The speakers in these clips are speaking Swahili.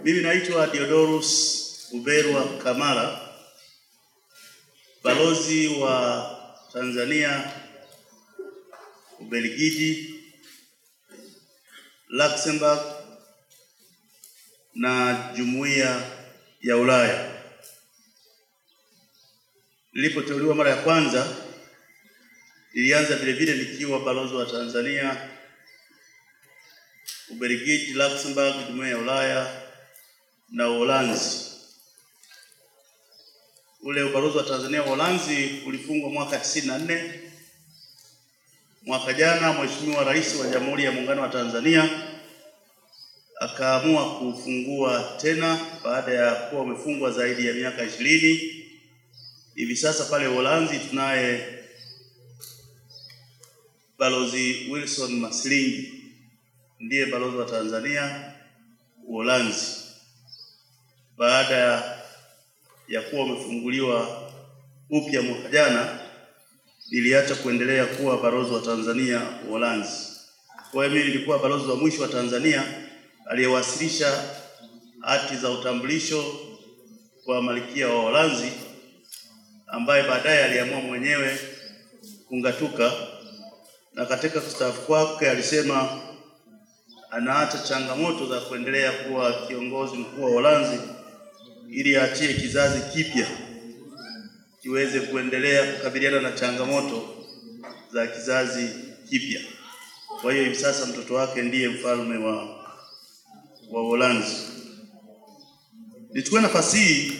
Mimi naitwa Diodorus Uberwa Kamara, balozi wa Tanzania Ubelgiji, Luxembourg na Jumuiya ya Ulaya. Nilipoteuliwa mara ya kwanza, nilianza vile vile nikiwa balozi wa Tanzania Ubelgiji, Luxembourg, Jumuiya ya Ulaya na Uholanzi. Ule ubalozi wa Tanzania Uholanzi ulifungwa mwaka 94. Mwaka jana Mheshimiwa Rais wa Jamhuri ya Muungano wa Tanzania akaamua kufungua tena baada ya kuwa umefungwa zaidi ya miaka ishirini. Hivi sasa pale Uholanzi tunaye Balozi Wilson Maslingi ndiye balozi wa Tanzania Uholanzi baada ya kuwa umefunguliwa upya mwaka jana, niliacha kuendelea kuwa balozi wa Tanzania Uholanzi. Kwa hiyo mimi nilikuwa balozi wa mwisho wa Tanzania aliyewasilisha hati za utambulisho kwa malkia wa Uholanzi, ambaye baadaye aliamua mwenyewe kungatuka, na katika kustaafu kwake alisema anaacha changamoto za kuendelea kuwa kiongozi mkuu wa Uholanzi ili aachie kizazi kipya kiweze kuendelea kukabiliana na changamoto za kizazi kipya. Kwa hiyo hivi sasa mtoto wake ndiye mfalme wa wa Uholanzi. Nichukue nafasi hii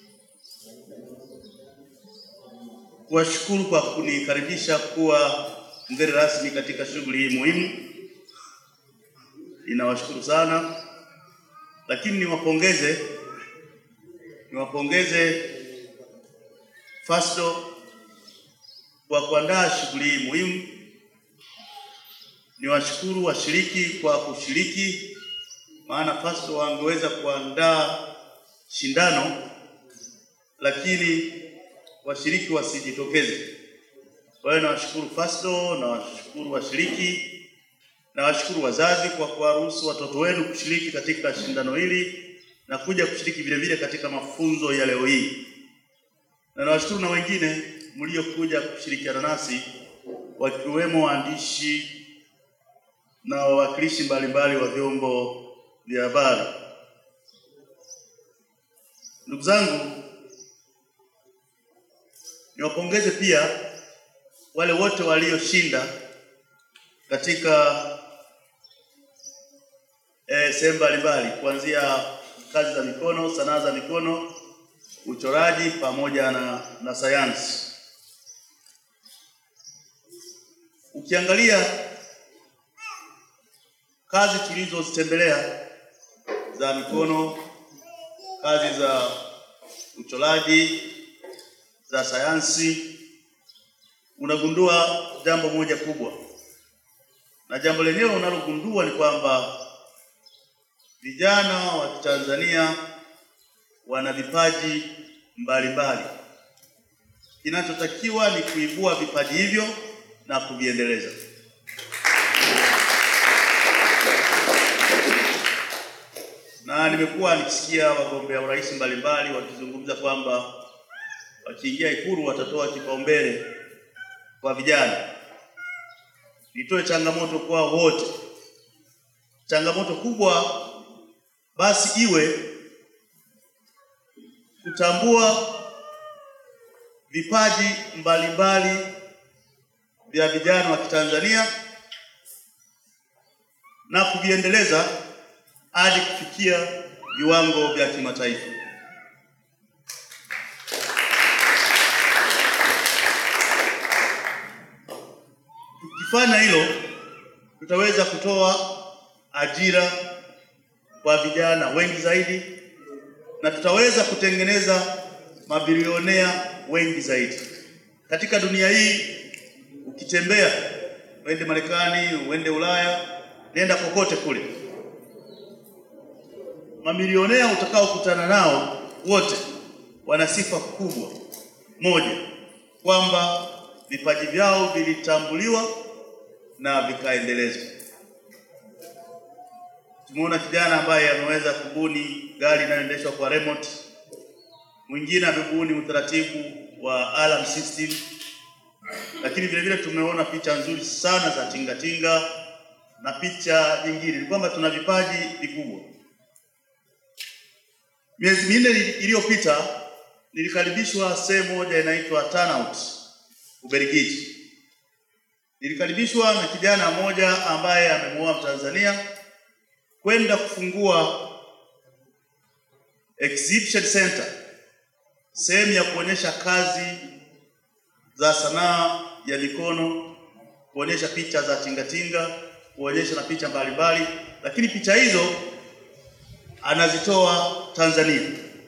kuwashukuru kwa kunikaribisha kuwa mgeni rasmi katika shughuli hii muhimu. Ninawashukuru sana, lakini niwapongeze niwapongeze FASTO kwa kuandaa shughuli hii muhimu. Niwashukuru washiriki kwa kushiriki, maana FASTO wangeweza kuandaa shindano lakini washiriki wasijitokeze. Kwa hiyo nawashukuru FASTO, nawashukuru washiriki, nawashukuru wazazi kwa kuwaruhusu watoto wenu kushiriki katika shindano hili na kuja kushiriki vile vile katika mafunzo ya leo hii, na nawashukuru na wengine mliokuja kushirikiana nasi wakiwemo waandishi na wawakilishi mbalimbali wa vyombo vya habari. Ndugu zangu, niwapongeze pia wale wote walioshinda katika eh, sehemu mbalimbali kuanzia kazi za mikono, sanaa za mikono, uchoraji pamoja na, na sayansi. Ukiangalia kazi tulizozitembelea za mikono, kazi za uchoraji, za sayansi, unagundua jambo moja kubwa, na jambo lenyewe unalogundua ni kwamba vijana wa Tanzania wana vipaji mbalimbali. Kinachotakiwa ni kuibua vipaji hivyo na kuviendeleza. Na nimekuwa nikisikia wagombea urais mbalimbali wakizungumza kwamba wakiingia Ikulu watatoa kipaumbele kwa vijana. Nitoe changamoto kwa wote, changamoto kubwa basi iwe kutambua vipaji mbalimbali vya vijana wa Kitanzania na kuviendeleza hadi kufikia viwango vya kimataifa. Tukifanya hilo, tutaweza kutoa ajira kwa vijana wengi zaidi na tutaweza kutengeneza mabilionea wengi zaidi katika dunia hii. Ukitembea uende Marekani, uende Ulaya, nenda kokote kule, mamilionea utakaokutana nao wote wana sifa kubwa moja, kwamba vipaji vyao vilitambuliwa na vikaendelezwa. Tumeona kijana ambaye ameweza kubuni gari inayoendeshwa kwa remote. Mwingine amebuni utaratibu wa alarm system, lakini vile vile tumeona picha nzuri sana za tingatinga na picha nyingine. Ni kwamba tuna vipaji vikubwa. Miezi minne iliyopita nilikaribishwa sehemu moja inaitwa Turnout Ubelgiji. Nilikaribishwa na kijana mmoja ambaye amemuoa Mtanzania kwenda kufungua exhibition center, sehemu ya kuonyesha kazi za sanaa ya mikono, kuonyesha picha za tingatinga, kuonyesha na picha mbalimbali, lakini picha hizo anazitoa Tanzania.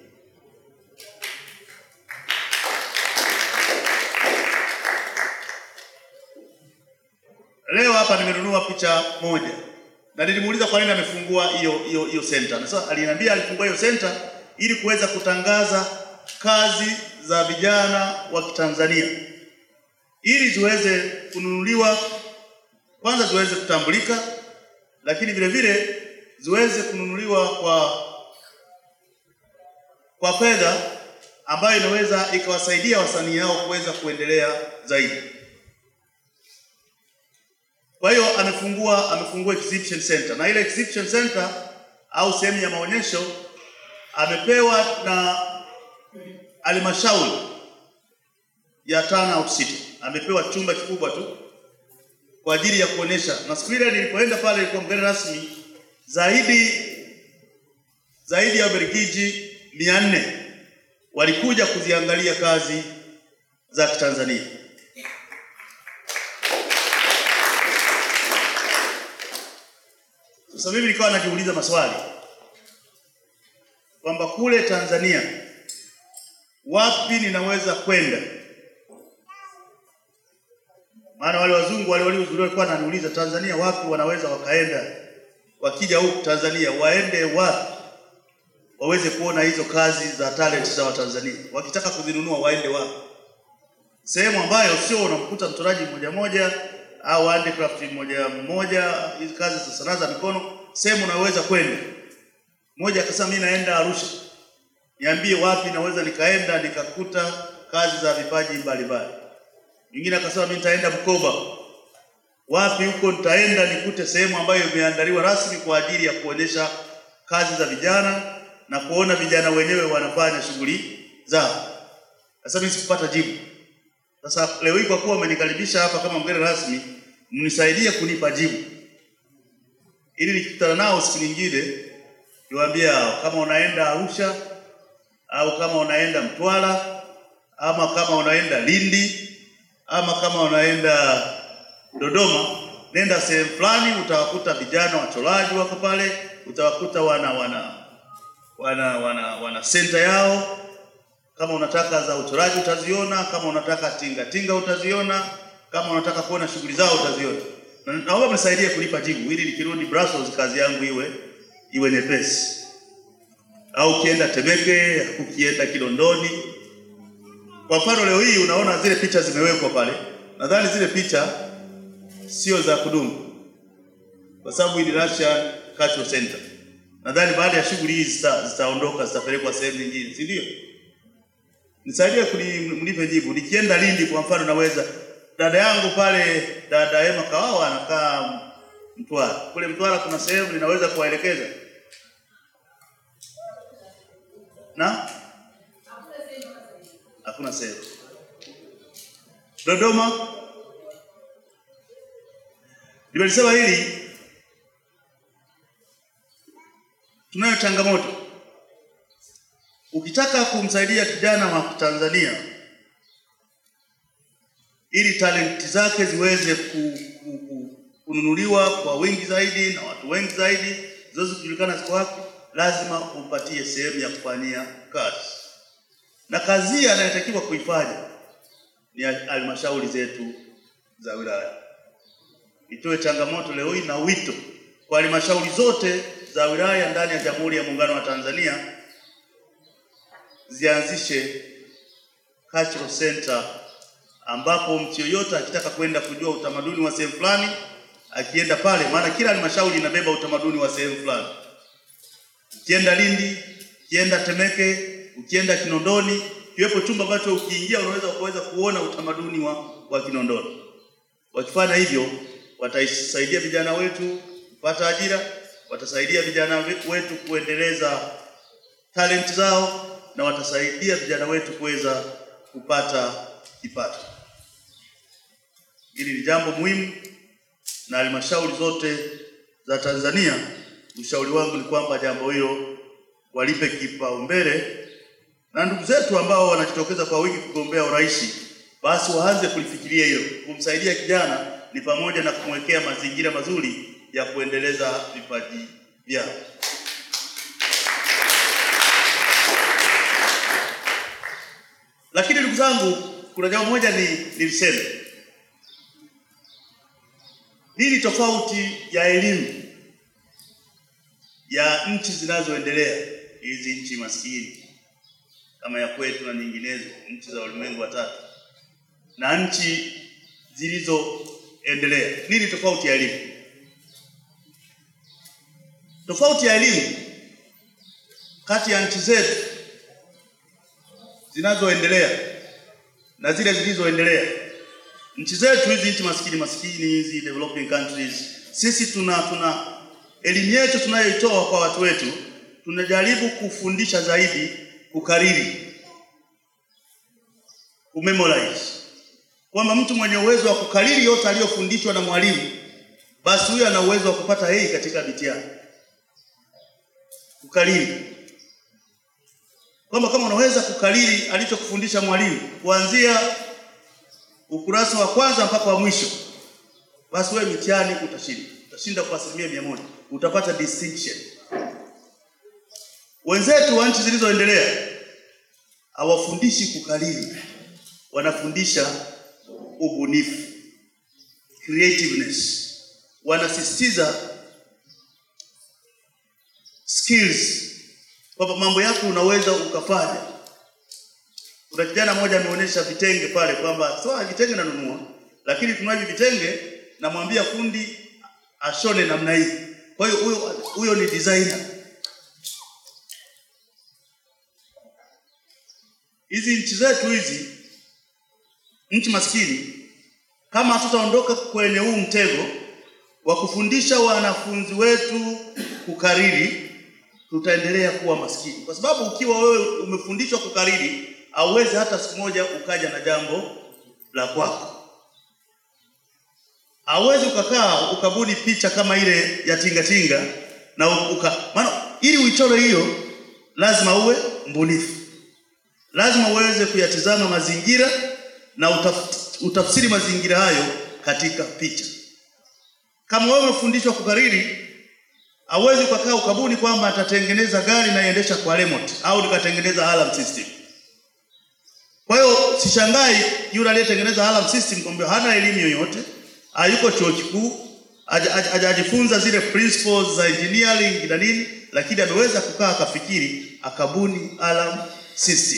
Leo hapa nimenunua picha moja na nilimuuliza kwa nini amefungua hiyo hiyo hiyo center. Na sasa aliniambia alifungua hiyo center ili kuweza kutangaza kazi za vijana wa Kitanzania ili ziweze kununuliwa, kwanza ziweze kutambulika, lakini vile vile ziweze kununuliwa kwa kwa fedha ambayo inaweza ikawasaidia wasanii hao kuweza kuendelea zaidi. Kwa hiyo amefungua amefungua exhibition center, na ile exhibition center au sehemu ya maonyesho amepewa na halmashauri ya Turnout City, amepewa chumba kikubwa tu kwa ajili ya kuonesha. Na siku ile nilipoenda pale, ilikuwa mgeni rasmi zaidi zaidi ya Wabelgiji mia nne walikuja kuziangalia kazi za Kitanzania. Sasa mimi nikawa najiuliza maswali kwamba kule Tanzania wapi ninaweza kwenda? Maana wale wazungu wale waliohudhuria walikuwa wananiuliza Tanzania wapi wanaweza wakaenda, wakija huku Tanzania waende wapi waweze kuona hizo kazi za talent za Watanzania, wakitaka kuzinunua waende wapi? Sehemu ambayo sio unamkuta mchoraji mmoja mmoja au handicraft mmoja mmoja, hizi kazi za sanaa za mikono, sehemu unaweza kwenda. Mmoja akasema mimi naenda Arusha, niambie wapi naweza nikaenda nikakuta kazi za vipaji mbalimbali. Mwingine akasema mimi nitaenda Bukoba, wapi huko nitaenda nikute sehemu ambayo imeandaliwa rasmi kwa ajili ya kuonyesha kazi za vijana na kuona vijana wenyewe wanafanya shughuli zao. Sasa mimi sikupata jibu. Sasa leo hii kwa kuwa umenikaribisha hapa kama mgeni rasmi, mnisaidie kunipa jibu ili nikikutana nao siku nyingine niwaambie hao kama unaenda Arusha au kama unaenda Mtwara ama kama unaenda Lindi ama kama unaenda Dodoma, nenda sehemu fulani, utawakuta vijana wachoraji wako pale, utawakuta wana wana wana wana wana center yao kama unataka za uchoraji utaziona, kama unataka tinga tinga utaziona, kama unataka kuona shughuli zao utaziona. Na naomba mnisaidie kulipa jibu ili nikirudi Brussels kazi yangu iwe iwe nyepesi. Au ukienda Temeke, ukienda Kinondoni. Kwa mfano leo hii unaona zile picha zimewekwa pale. Nadhani zile picha sio za kudumu. Kwa sababu hii ni Russian Cultural Center. Nadhani baada ya shughuli hizi zitaondoka zitapelekwa sehemu nyingine, si ndio? Nisaidie mnipe jibu. Nikienda Lindi kwa mfano, naweza dada yangu pale, dada Ema Kawawa anakaa Mtwara. Kule Mtwara kuna sehemu ninaweza kuwaelekeza na hakuna sehemu. Dodoma nimelisema hili, tunayo changamoto Ukitaka kumsaidia kijana wa Tanzania ili talenti zake ziweze ku, ku, ku, kununuliwa kwa wingi zaidi na watu wengi zaidi, ziweze kujulikana ziko wapi, lazima umpatie sehemu ya kufanyia kazi, na kazi hii anayetakiwa kuifanya ni halmashauri zetu za wilaya. Itoe changamoto leo hii na wito kwa halmashauri zote za wilaya ndani ya Jamhuri ya Muungano wa Tanzania zianzishe cultural center ambapo mtu yoyote akitaka kwenda kujua utamaduni wa sehemu fulani akienda pale, maana kila halmashauri inabeba utamaduni wa sehemu fulani. Ukienda Lindi, ukienda Temeke, ukienda Kinondoni, kiwepo chumba ambacho ukiingia unaweza kuweza kuona utamaduni wa, wa Kinondoni. Wakifanya hivyo, watasaidia vijana wetu kupata ajira, watasaidia vijana wetu kuendeleza talent zao na watasaidia vijana wetu kuweza kupata kipato. Hili ni jambo muhimu, na halmashauri zote za Tanzania, ushauri wangu ni kwamba jambo hilo walipe kipaumbele, na ndugu zetu ambao wanajitokeza kwa wingi kugombea urais, basi waanze kulifikiria hilo. Kumsaidia kijana ni pamoja na kumwekea mazingira mazuri ya kuendeleza vipaji vyao. Lakini ndugu zangu, kuna jambo moja ni niliseme, nini tofauti ya elimu ya nchi zinazoendelea, hizi nchi maskini kama ya kwetu na nyinginezo, nchi za ulimwengu wa tatu na nchi zilizoendelea? Nini tofauti ya elimu? Tofauti ya elimu kati ya nchi zetu zinazoendelea na zile zilizoendelea. Nchi zetu hizi nchi maskini maskini hizi developing countries, sisi tuna tuna elimu yetu tunayoitoa kwa watu wetu, tunajaribu kufundisha zaidi kukariri, kumemorize, kwamba mtu mwenye uwezo wa kukariri yote aliyofundishwa na mwalimu, basi huyo ana uwezo wa kupata A katika mitihani. Kukariri kwamba kama unaweza kukariri alichokufundisha mwalimu kuanzia ukurasa wa kwanza mpaka wa mwisho, basi wewe mitihani utashinda, utashinda kwa asilimia mia moja, utapata distinction. Wenzetu wa nchi zilizoendelea hawafundishi kukariri, wanafundisha ubunifu, creativeness, wanasisitiza skills kwamba mambo yako unaweza ukafanya. Kuna kijana mmoja ameonyesha vitenge pale kwamba sawa, vitenge nanunua, lakini tunaji vitenge, namwambia fundi ashone namna hii. Kwa hiyo huyo huyo ni designer. Hizi nchi zetu hizi, nchi maskini, kama hatutaondoka kwenye huu mtego wa kufundisha wanafunzi wetu kukariri tutaendelea kuwa maskini, kwa sababu ukiwa wewe umefundishwa kukariri, hauwezi hata siku moja ukaja na jambo la kwako. Hauwezi ukakaa ukabuni picha kama ile ya tinga tinga na uka, maana ili uichore hiyo lazima uwe mbunifu, lazima uweze kuyatizama mazingira na utaf, utafsiri mazingira hayo katika picha. Kama wewe umefundishwa kukariri hawezi ukakaa ukabuni kwamba atatengeneza gari na iendesha kwa remote au nikatengeneza alarm system. Kwa hiyo sishangai yule aliyetengeneza alarm system kwamba hana elimu yoyote, hayuko chuo kikuu, hajajifunza zile principles za engineering na nini, lakini ameweza kukaa akafikiri akabuni alarm system.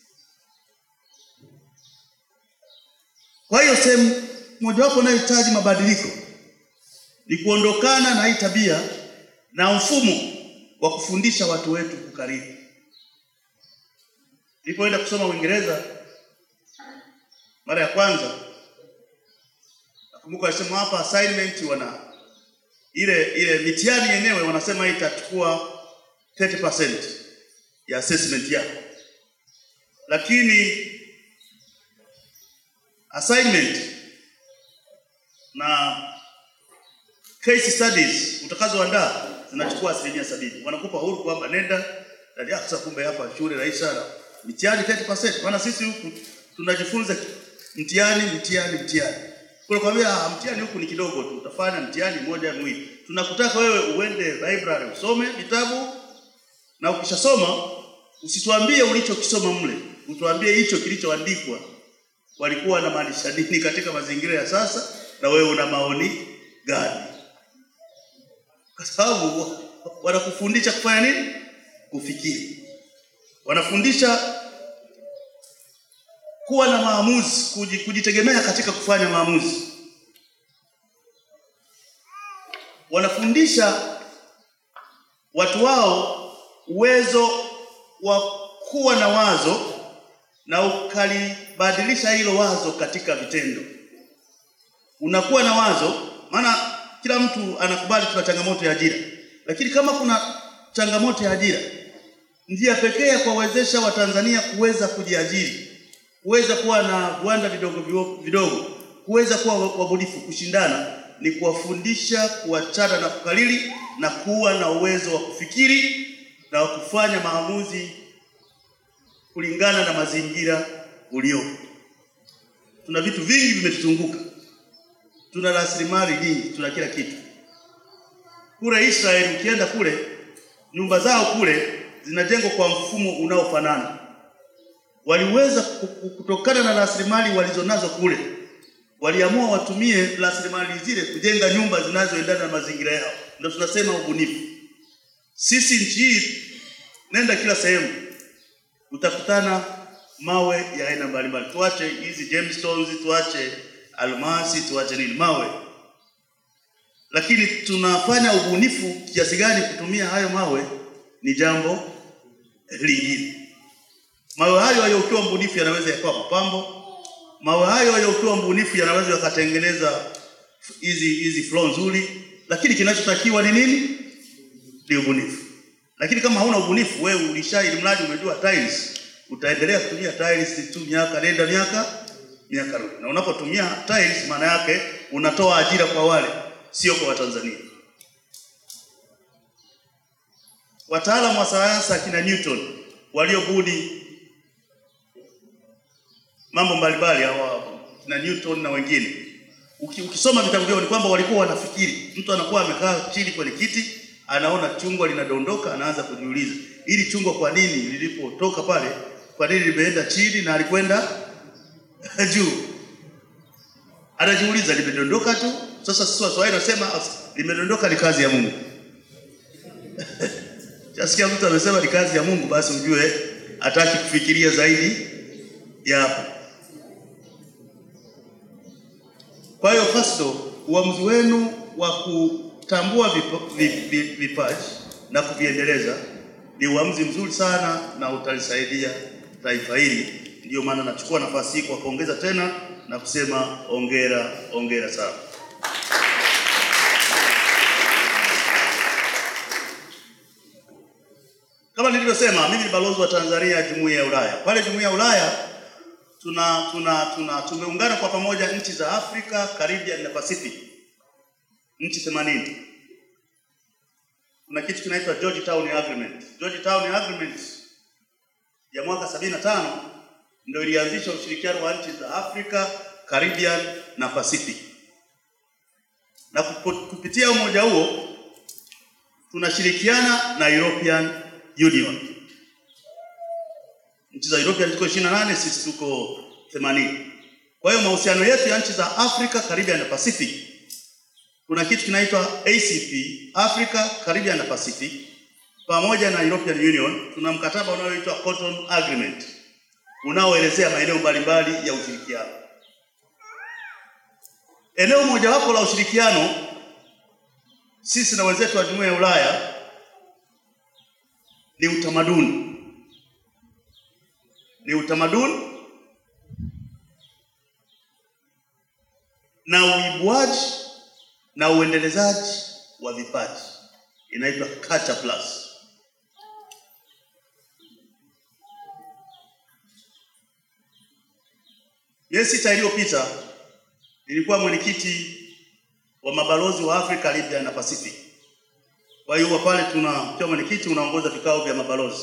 Kwa hiyo sehemu mojawapo inayohitaji mabadiliko ni kuondokana na hii tabia na mfumo wa kufundisha watu wetu kukariri. Nilipoenda kusoma Uingereza mara ya kwanza, nakumbuka walisema hapa assignment wana ile ile mitihani yenyewe wanasema itachukua 30% ya assessment yako, lakini assignment na case studies utakazoandaa zinachukua asilimia sabini. Wanakupa huru kwamba nenda ndani yako. Sasa kumbe hapa shule rahisi sana, mitihani 30%. Maana sisi huku tunajifunza mtihani mtihani mtihani, kwa kwambia mtihani huku ni kidogo tu, utafanya mtihani mmoja mwili. Tunakutaka wewe uende library usome vitabu, na ukishasoma usituambie ulichokisoma mle, utuambie hicho kilichoandikwa walikuwa wanamaanisha nini katika mazingira ya sasa, na wewe una maoni gani? Kwa sababu wanakufundisha kufanya nini? Kufikiri. Wanafundisha kuwa na maamuzi, kujitegemea katika kufanya maamuzi. kuwafundisha watu wao uwezo wa kuwa na wazo na ukalibadilisha hilo wazo katika vitendo. Unakuwa na wazo, maana kila mtu anakubali tuna changamoto ya ajira, lakini kama kuna changamoto ya ajira, njia pekee ya kuwawezesha Watanzania kuweza kujiajiri, kuweza kuwa na viwanda vidogo vidogo, kuweza kuwa wabunifu, kushindana, ni kuwafundisha kuachana na kukalili na kuwa na uwezo wa kufikiri na wa kufanya maamuzi kulingana na mazingira uliopo. Tuna vitu vingi vimetuzunguka, tuna rasilimali nyingi, tuna kila kitu. Kule Israeli ukienda kule, nyumba zao kule zinajengwa kwa mfumo unaofanana. Waliweza kutokana na rasilimali walizonazo kule, waliamua watumie rasilimali zile kujenga nyumba zinazoendana na mazingira yao. Ndio tunasema ubunifu. Sisi nchi hii, nenda kila sehemu utakutana mawe ya aina mbalimbali. Tuache hizi gemstones, tuache almasi, tuache nini, mawe. Lakini tunafanya ubunifu kiasi gani kutumia hayo mawe ni jambo lingine. Mawe hayo hayo ukiwa mbunifu yanaweza yakawa mapambo. Mawe hayo hayo ukiwa mbunifu yanaweza yakatengeneza hizi hizi floor nzuri, lakini kinachotakiwa ni nini? Ni ubunifu. Lakini kama hauna ubunifu, wewe ulisha ili mradi umejua tiles, utaendelea kutumia tiles tu miaka nenda miaka miaka rudi. Na unapotumia tiles, maana yake unatoa ajira kwa wale, sio kwa Watanzania. Wataalamu wa sayansi akina Newton waliobuni mambo mbalimbali hawa na Newton na wengine, ukisoma vitabu vyao ni kwamba walikuwa wanafikiri. Mtu anakuwa amekaa chini kwenye kiti anaona chungwa linadondoka, anaanza kujiuliza ili chungwa kwa nini lilipotoka pale, kwa nini limeenda chini na alikwenda juu? Anajiuliza, limedondoka tu. Sasa sisi Waswahili nasema limedondoka ni kazi ya Mungu. Chasikia mtu amesema ni kazi ya Mungu, basi ujue hataki kufikiria zaidi ya hapo. Kwa hiyo Fasto, uamuzi wenu wa kutambua vipaji na kuviendeleza ni uamuzi mzuri sana na utalisaidia taifa hili. Ndiyo maana nachukua nafasi hii kwa kuongeza tena na kusema ongera, ongera sana. Kama nilivyosema, mimi ni balozi wa Tanzania Jumuiya ya Ulaya. Pale Jumuiya ya Ulaya tuna tuna tuna tumeungana kwa pamoja nchi za Afrika, Caribbean na Pacific, nchi 80. Kuna kitu kinaitwa Georgetown Agreement. Georgetown Agreement ya mwaka 75 ndio ilianzisha ushirikiano wa nchi za Afrika, Caribbean na Pacific, na kupitia umoja huo tunashirikiana na European Union. Nchi za European ziko 28, sisi tuko 80. Kwa hiyo mahusiano yetu ya nchi za Afrika, Caribbean na Pacific, kuna kitu kinaitwa ACP, Africa, Caribbean na Pacific, pamoja na European Union tuna mkataba unaoitwa Cotonou Agreement unaoelezea maeneo mbalimbali ya ushirikiano. Eneo mojawapo la ushirikiano sisi na wenzetu wa Jumuiya ya Ulaya ni utamaduni, ni utamaduni na uibuaji na uendelezaji wa vipaji, inaitwa Culture Plus. Miezi sita iliyopita nilikuwa mwenyekiti wa mabalozi wa Afrika, Caribbean na Pacific. Kwa hiyo pale tuna kwa mwenyekiti unaongoza vikao vya mabalozi.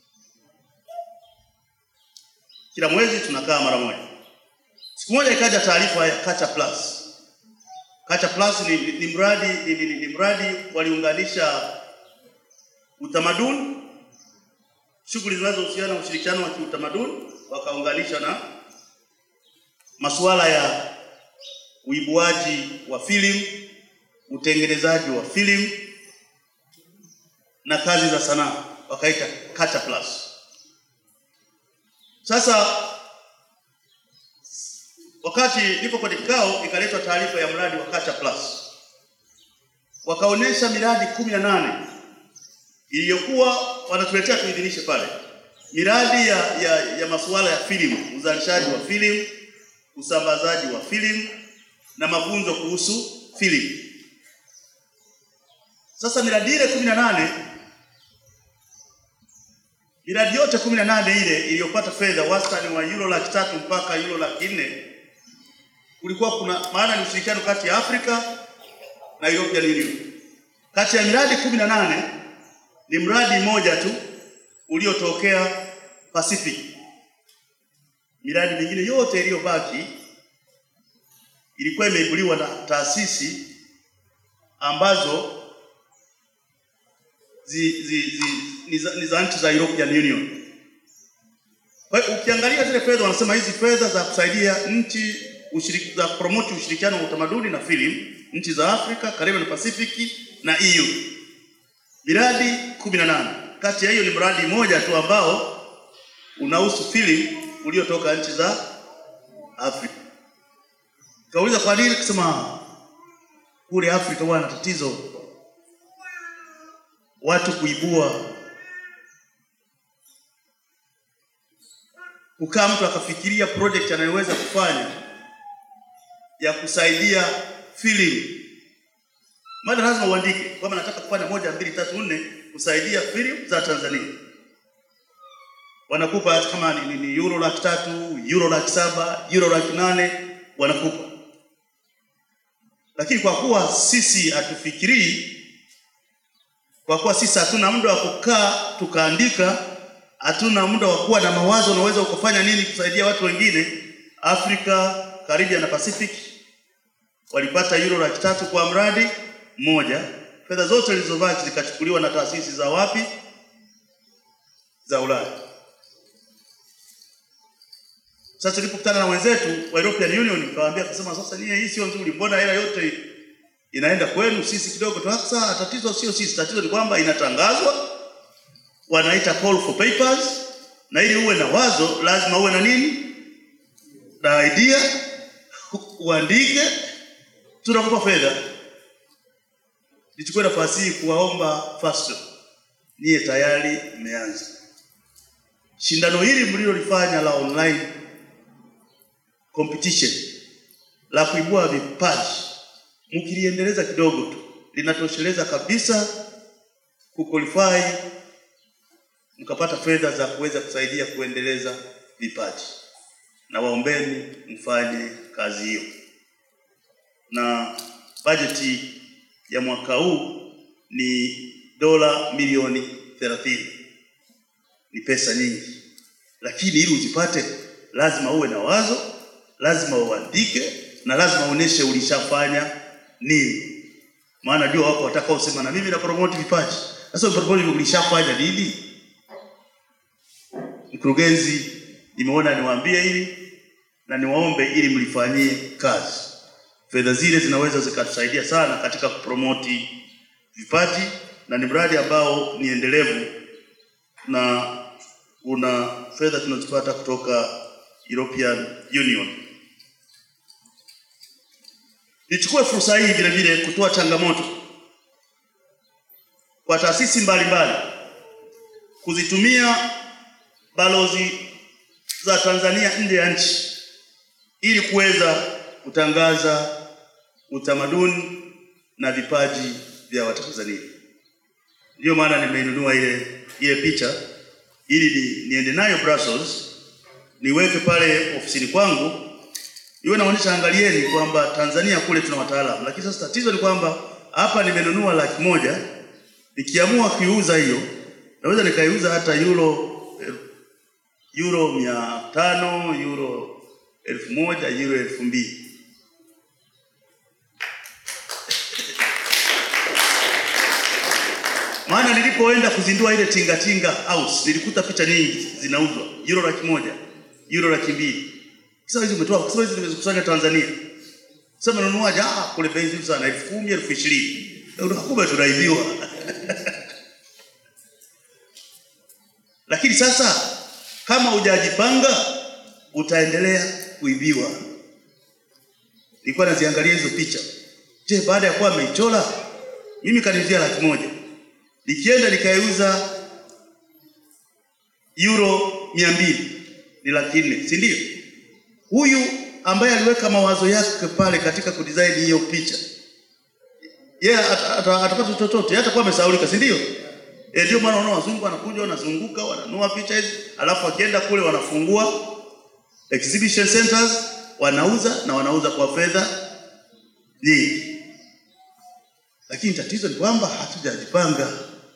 Kila mwezi tunakaa mara moja. Siku moja ikaja taarifa ya Culture Plus. Culture Plus ni, ni, ni mradi ni, ni, ni mradi waliunganisha utamaduni, shughuli zinazohusiana na ushirikiano wa kiutamaduni, wakaunganisha na masuala ya uibuaji wa filamu, utengenezaji wa filamu na kazi za sanaa, wakaita Culture Plus. Sasa wakati nipo kwenye kikao, ikaletwa taarifa ya mradi wa Culture Plus. wakaonyesha miradi kumi na nane iliyokuwa wanatuletea tuidhinishe pale, miradi ya, ya, ya masuala ya filamu, uzalishaji wa filamu, usambazaji wa filamu na mafunzo kuhusu filamu. Sasa miradi ile kumi na nane miradi yote kumi na nane ile iliyopata fedha wastani wa euro laki tatu mpaka euro laki nne kulikuwa kuna maana ni ushirikiano kati ya Afrika na European Union. Kati ya miradi kumi na nane ni mradi mmoja tu uliotokea Pacific. Miradi mingine yote iliyobaki ilikuwa imeibuliwa na taasisi ambazo zi, zi, zi, ni za- ni za nchi za European Union. Kwa hiyo ukiangalia zile fedha, wanasema hizi fedha za kusaidia nchi ushiriki, za promote ushirikiano wa utamaduni na filamu nchi za Afrika, Caribbean na Pacific na EU, miradi 18. Kati ya hiyo ni mradi mmoja tu ambao unahusu filamu uliotoka nchi za Afrika. Kauliza kwa nini, kusema kule Afrika wana tatizo watu kuibua kukaa mtu akafikiria project anayoweza kufanya ya kusaidia filamu. Maana lazima uandike kwamba nataka kufanya moja mbili tatu nne kusaidia filamu za Tanzania. Wanakupa hata kama ni, ni, ni euro laki tatu, euro laki saba, euro laki nane wanakupa. Lakini kwa kuwa sisi hatufikirii kwa kuwa sisi hatuna muda wa kukaa tukaandika, hatuna muda wa kuwa na mawazo, unaweza ukafanya nini kusaidia watu wengine. Afrika, Caribbean na Pacific walipata euro laki tatu kwa mradi mmoja. Fedha zote zilizobaki zikachukuliwa na taasisi za wapi? Za Ulaya. Sasa tulipokutana na wenzetu wa European Union, tukawaambia kusema, sasa nyie, hii sio nzuri, mbona hela yote inaenda kwenu, sisi kidogo tu. Sasa tatizo sio sisi, tatizo ni kwamba inatangazwa, wanaita call for papers, na ili uwe na wazo lazima uwe na nini, na idea, uandike, tunakupa fedha. Nichukue nafasi hii kuwaomba FASTO, niye tayari mmeanza shindano hili mlilolifanya la online competition la kuibua vipaji mkiliendeleza kidogo tu linatosheleza kabisa kuqualify mkapata fedha za kuweza kusaidia kuendeleza vipaji, na waombeni mfanye kazi hiyo. Na bajeti ya mwaka huu ni dola milioni 30. Ni pesa nyingi, lakini ili uzipate lazima uwe na wazo, lazima uandike na lazima uoneshe ulishafanya nini. Maana jua wako watakaosema na mimi na promote vipaji. Sasa promote ulishafanya nini? Mkurugenzi, nimeona niwaambie hili na niwaombe ili mlifanyie kazi. Fedha zile zinaweza zikatusaidia sana katika kupromoti vipaji na ni mradi ambao ni endelevu na una fedha tunazipata kutoka European Union. Nichukue fursa hii vile vile kutoa changamoto kwa taasisi mbalimbali kuzitumia balozi za Tanzania nje ya nchi ili kuweza kutangaza utamaduni na vipaji vya Watanzania. Ndiyo maana nimeinunua ile ile picha ili ni, niende nayo Brussels niweke pale ofisini kwangu iwe naonyesha, angalieni kwamba Tanzania kule tuna wataalamu, lakini sasa tatizo ni kwamba hapa nimenunua laki moja, nikiamua kuiuza hiyo naweza nikaiuza hata euro euro mia tano euro elfu moja euro elfu mbili maana nilipoenda kuzindua ile tingatinga house nilikuta picha nyingi zinauzwa euro laki moja euro laki mbili sasa hizi umetoa sasa hizi nimezikusanya Tanzania sasa nunuaje ah kule bei nzuri sana elfu kumi elfu ishirini kumbe tunaibiwa lakini sasa kama hujajipanga utaendelea kuibiwa nilikuwa naziangalia hizo picha je baada ya kuwa ameichora mimi kaniuzia laki moja, nikienda nikaiuza euro mia mbili ni laki nne, si ndio? Huyu ambaye aliweka mawazo yake pale katika kudesign hiyo picha yeye yeah, atapata chochote, hatakuwa amesahaulika, si ndio? E, ndio maana unaona wazungu wanakuja wanazunguka wananua picha hizi, alafu wakienda kule wanafungua exhibition centers, wanauza na wanauza kwa fedha nyingi. Lakini tatizo ni kwamba hatujajipanga.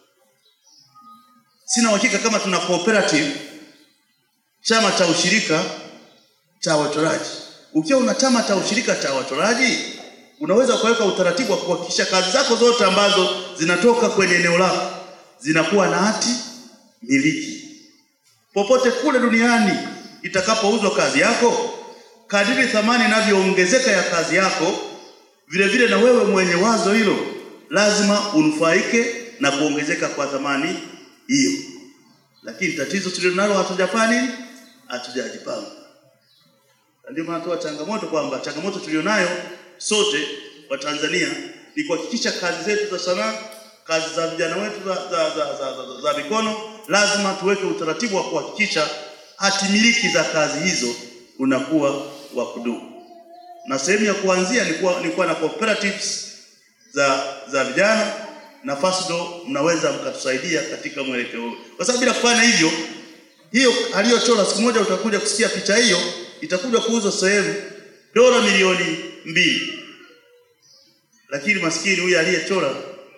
Sina uhakika kama tuna cooperative, chama cha ushirika cha wachoraji. Ukiwa una chama cha ushirika cha wachoraji, unaweza kuweka utaratibu wa kuhakikisha kazi zako zote ambazo zinatoka kwenye eneo lako zinakuwa na hati miliki. Popote kule duniani itakapouzwa kazi yako, kadiri thamani inavyoongezeka ya kazi yako, vile vile na wewe mwenye wazo hilo lazima unufaike na kuongezeka kwa thamani hiyo. Lakini tatizo tulilonalo, hatujafanya nini? Hatujajipanga. Ndio maana toa changamoto kwamba changamoto tulionayo sote wa Tanzania ni kuhakikisha kazi zetu za sanaa, kazi za vijana wetu za, za, za, za, za, za mikono, lazima tuweke utaratibu wa kuhakikisha hati miliki za kazi hizo unakuwa wa kudumu, na sehemu ya kuanzia ni kuwa, ni kuwa na cooperatives za za vijana na FASDO, mnaweza mkatusaidia katika mwelekeo huu, kwa sababu bila kufanya hivyo, hiyo aliyochora, siku moja utakuja kusikia picha hiyo itakuja kuuzwa sehemu dola milioni mbili, lakini maskini huyu aliyechora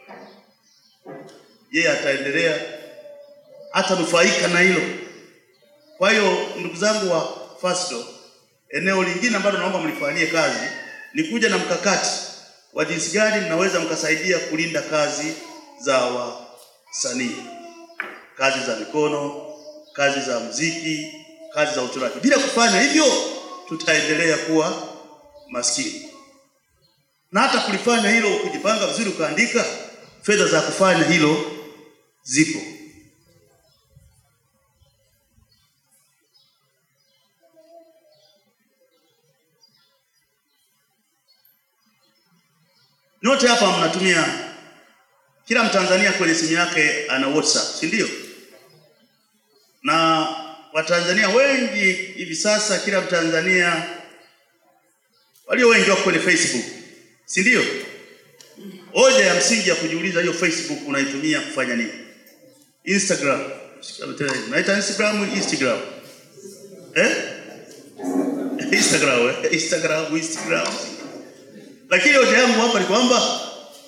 yeye ataendelea hatanufaika na hilo. Kwa hiyo ndugu zangu wa FASDO, eneo lingine ambalo naomba mlifanyie kazi ni kuja na mkakati wa jinsi gani mnaweza mkasaidia kulinda kazi za wasanii, kazi za mikono, kazi za muziki, kazi za uchoraji. Bila kufanya hivyo, tutaendelea kuwa maskini. Na hata kulifanya hilo, ukijipanga vizuri, ukaandika fedha za kufanya hilo zipo. Nyote hapa mnatumia, kila Mtanzania kwenye simu yake ana WhatsApp, si ndio? Na Watanzania wengi hivi sasa, kila Mtanzania walio wengi wako kwenye Facebook, si ndio? Hoja ya msingi ya kujiuliza, hiyo Facebook unaitumia kufanya nini? Instagram, naita Instagram, Instagram eh? Instagram, eh? Instagram, Instagram lakini hoja yangu hapa ni kwamba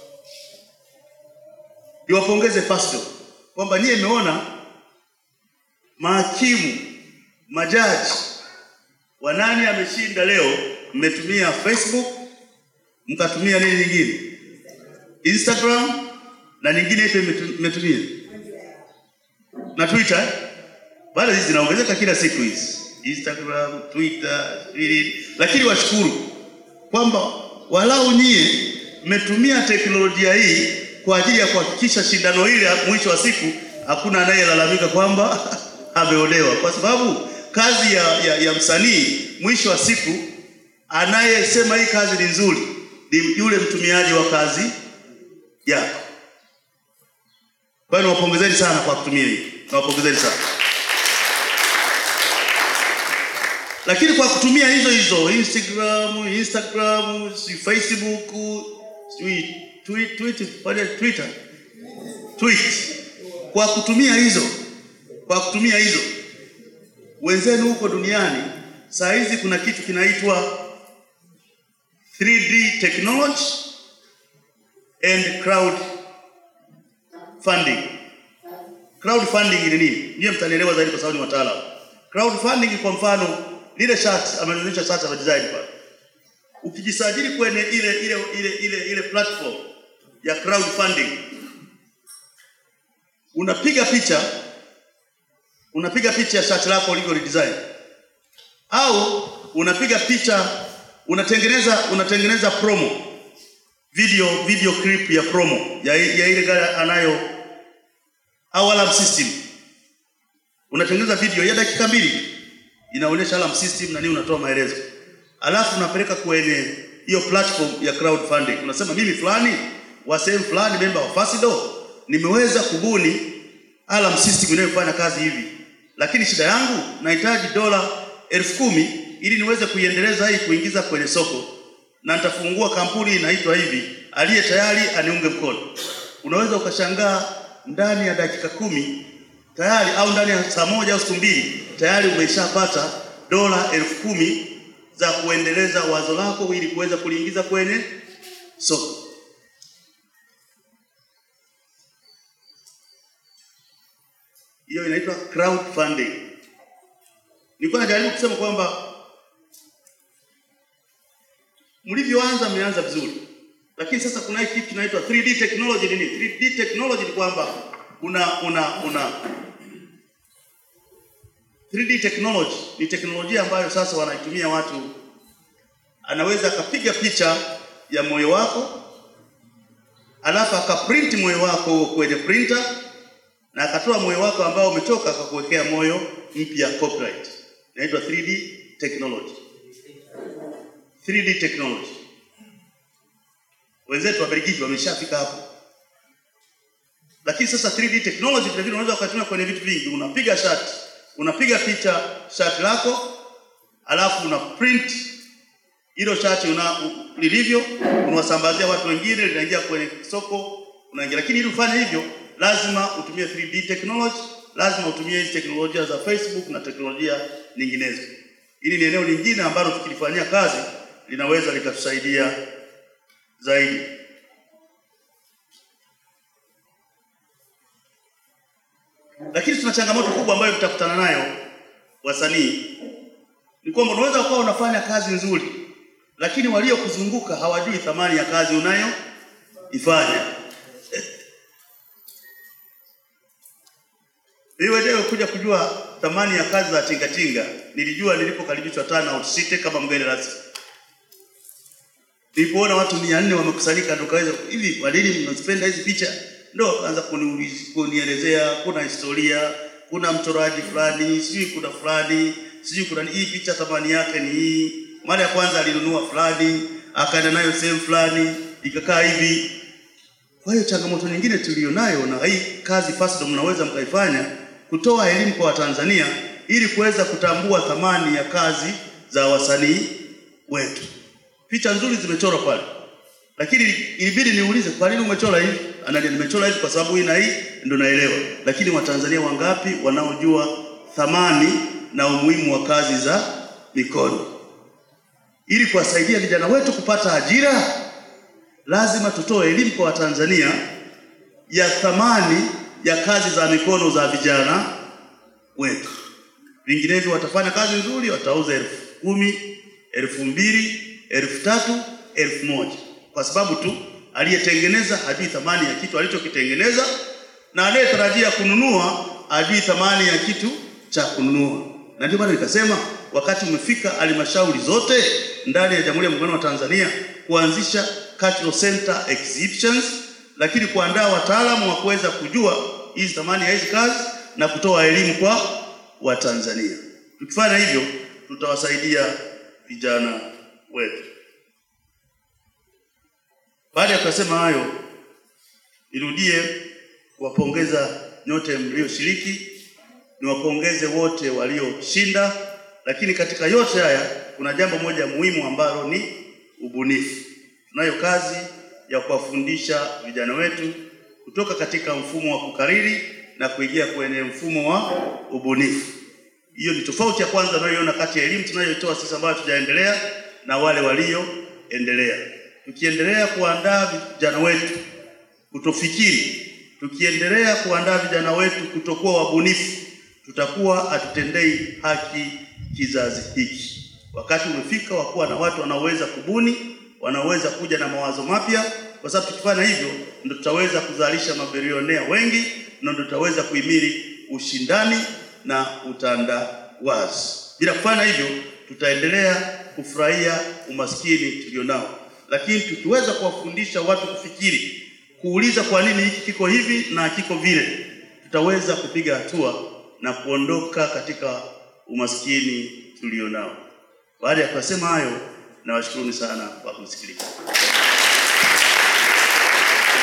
niwapongeze FASDO kwamba nyie imeona mahakimu, majaji wa nani ameshinda leo, mmetumia Facebook, mkatumia nini nyingine, Instagram na nyingine ipi mmetumia na Twitter. Bado hizi zinaongezeka kila siku hizi, Instagram, Twitter, lakini washukuru kwamba walau nyie mmetumia teknolojia hii kwa ajili ya kuhakikisha shindano hili mwisho wa siku hakuna anayelalamika kwamba ameonewa, kwa sababu kazi ya, ya, ya msanii mwisho wa siku anayesema hii kazi ni nzuri ni yule mtumiaji wa kazi yako. Kwa hiyo niwapongezeni sana kwa kutumia hii, niwapongezeni sana lakini kwa kutumia hizo hizo Instagram, Instagram, si Facebook, si tweet, tweet, tweet, Twitter, tweet. Kwa kutumia hizo, kwa kutumia hizo wenzenu huko duniani, saa hizi kuna kitu kinaitwa 3D technology and crowd funding. Crowd funding ni nini? Ndiye mtanielewa zaidi kwa sababu ni wataalamu. Crowd funding kwa mfano lile shati amenionyesha shati ya design pale. Ukijisajili kwenye ile ile ile ile ile platform ya crowdfunding, unapiga picha unapiga picha ya shati lako ulivyo design, au unapiga picha unatengeneza unatengeneza promo video video clip ya promo ya, ya ile gari anayo au alarm system, unatengeneza video ya dakika mbili inaonyesha alarm system na nini, unatoa maelezo, alafu unapeleka kwenye hiyo platform ya crowdfunding. Unasema mimi fulani wa sehemu fulani, memba wa Fasido, nimeweza kubuni alarm system inayofanya kazi hivi, lakini shida yangu nahitaji dola elfu kumi ili niweze kuiendeleza hii kuingiza kwenye soko, na nitafungua kampuni inaitwa hivi, aliye tayari aniunge mkono. Unaweza ukashangaa ndani ya dakika kumi tayari au ndani ya saa moja au siku mbili tayari umeshapata dola elfu kumi za kuendeleza wazo lako ili kuweza kuliingiza kwenye soko. Hiyo inaitwa crowdfunding. Nilikuwa najaribu kusema kwamba mlivyoanza mmeanza vizuri, lakini sasa kuna hii kitu kinaitwa 3D technology. Nini 3D technology? Ni kwamba una una una 3D technology ni teknolojia ambayo sasa wanaitumia watu, anaweza akapiga picha ya moyo wako alafu akaprint moyo wako kwenye printer na akatoa moyo wako ambao umetoka akakuwekea moyo mpya copyright. Inaitwa 3D technology. 3D technology. Wenzetu wa Belgiji wameshafika hapo, lakini sasa 3D technology vile vile unaweza ukatumia kwenye vitu vingi. Unapiga shati, unapiga picha shati lako, alafu una print hilo shati una lilivyo, unawasambazia watu wengine, linaingia kwenye soko, unaingia. Lakini ili ufanye hivyo, lazima utumie 3D technology, lazima utumie hizi teknolojia za Facebook na teknolojia nyinginezo. Hili ni eneo lingine ambalo tukilifanyia kazi linaweza likatusaidia zaidi. Lakini tuna changamoto kubwa ambayo tutakutana nayo wasanii, ni kwamba unaweza ukawa unafanya kazi nzuri, lakini waliokuzunguka hawajui thamani ya kazi unayoifanya. Mimi mwenyewe kuja kujua thamani ya kazi za tingatinga nilijua nilipokaribishwa Tana Site kama mgeni rasmi. Nilipoona watu mia nne wamekusanyika, ndo kaweza hivi, kwa nini mnazipenda hizi picha? Ndo kaanza kunielezea, kuna historia, kuna mchoraji fulani, sijui kuna fulani, sijui kuna hii picha thamani yake ni hii. Mara ya kwanza alinunua fulani, akaenda nayo sehemu fulani, ikakaa hivi. Kwa hiyo changamoto nyingine tulionayo na hii kazi Fasido mnaweza mkaifanya kutoa elimu kwa Watanzania ili kuweza kutambua thamani ya kazi za wasanii wetu. Picha nzuri zimechorwa pale, lakini ilibidi niulize, kwa nini umechora hivi? Ananiambia nimechora hivi kwa sababu hii na hii ndio naelewa. Lakini Watanzania wangapi wanaojua thamani na umuhimu wa kazi za mikono? Ili kuwasaidia vijana wetu kupata ajira, lazima tutoe elimu kwa Watanzania ya thamani ya kazi za mikono za vijana wetu. Vinginevyo watafanya kazi nzuri, watauza elfu kumi, elfu mbili, elfu tatu, elfu moja kwa sababu tu aliyetengeneza hajui thamani ya kitu alichokitengeneza, na anayetarajia kununua hajui thamani ya kitu cha kununua. Na ndio maana nikasema wakati umefika halmashauri zote ndani ya Jamhuri ya Muungano wa Tanzania kuanzisha cultural center exhibitions, lakini kuandaa wataalamu wa kuweza kujua hizi thamani ya hizi kazi na kutoa elimu kwa Watanzania. Tukifanya hivyo, tutawasaidia vijana wetu. Baada ya kusema hayo, nirudie kuwapongeza nyote mlioshiriki, niwapongeze wote walioshinda, lakini katika yote haya kuna jambo moja muhimu ambalo ni ubunifu. Tunayo kazi ya kuwafundisha vijana wetu kutoka katika mfumo wa kukariri na kuingia kwenye mfumo wa ubunifu. Hiyo ni tofauti ya kwanza tunayoiona kati ya elimu tunayoitoa sisi ambayo tujaendelea na wale walioendelea. Tukiendelea kuandaa vijana wetu kutofikiri, tukiendelea kuandaa vijana wetu kutokuwa wabunifu, tutakuwa hatutendei haki kizazi hiki. Wakati umefika wa kuwa na watu wanaoweza kubuni, wanaoweza kuja na mawazo mapya, kwa sababu tukifanya hivyo ndio tutaweza kuzalisha mabilionea wengi na ndio tutaweza kuhimili ushindani na utandawazi. Bila kufanya hivyo, tutaendelea kufurahia umaskini tulionao, lakini tukiweza kuwafundisha watu kufikiri, kuuliza kwa nini hiki kiko hivi na kiko vile, tutaweza kupiga hatua na kuondoka katika umaskini tulionao. Baada ya kusema hayo, nawashukuruni sana kwa kunisikiliza.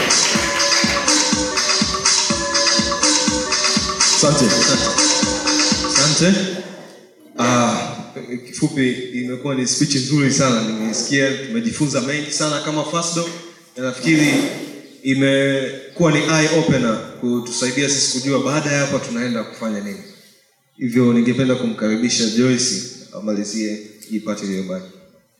Asante. Asante. Ah, kifupi imekuwa ni speech nzuri sana. Nimesikia tumejifunza mengi sana kama Fasdo na nafikiri imekuwa ni eye opener kutusaidia sisi kujua baada ya hapa tunaenda kufanya nini. Hivyo ningependa kumkaribisha Joyce amalizie hii part iliyobaki.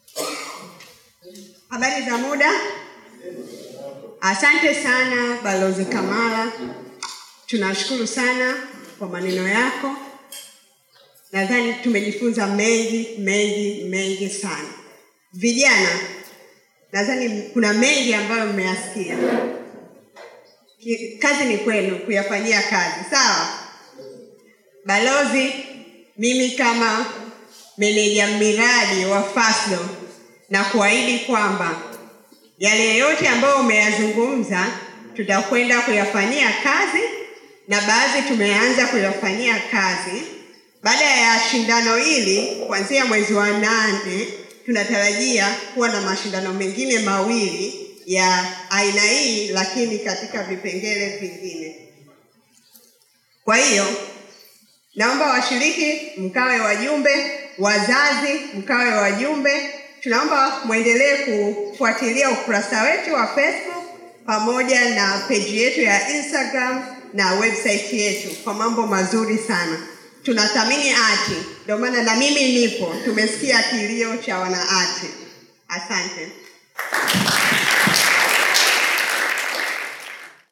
Habari za muda. Asante sana Balozi Kamala, tunashukuru sana kwa maneno yako. Nadhani tumejifunza mengi mengi mengi sana. Vijana, nadhani kuna mengi ambayo mmeyasikia. Ki- Kazi ni kwenu kuyafanyia kazi, sawa? Balozi, mimi kama meneja miradi wa Fasdo na kuahidi kwamba yale yote ambayo umeyazungumza tutakwenda kuyafanyia kazi na baadhi tumeanza kuyafanyia kazi. Baada ya shindano hili kuanzia mwezi wa nane tunatarajia kuwa na mashindano mengine mawili ya aina hii, lakini katika vipengele vingine. Kwa hiyo naomba washiriki mkawe wajumbe, wazazi mkawe wajumbe. Tunaomba mwendelee kufuatilia ukurasa wetu wa Facebook pamoja na peji yetu ya Instagram na website yetu kwa mambo mazuri sana. Tunathamini ati, ndio maana na mimi nipo. Tumesikia kilio cha wanaati. Asante.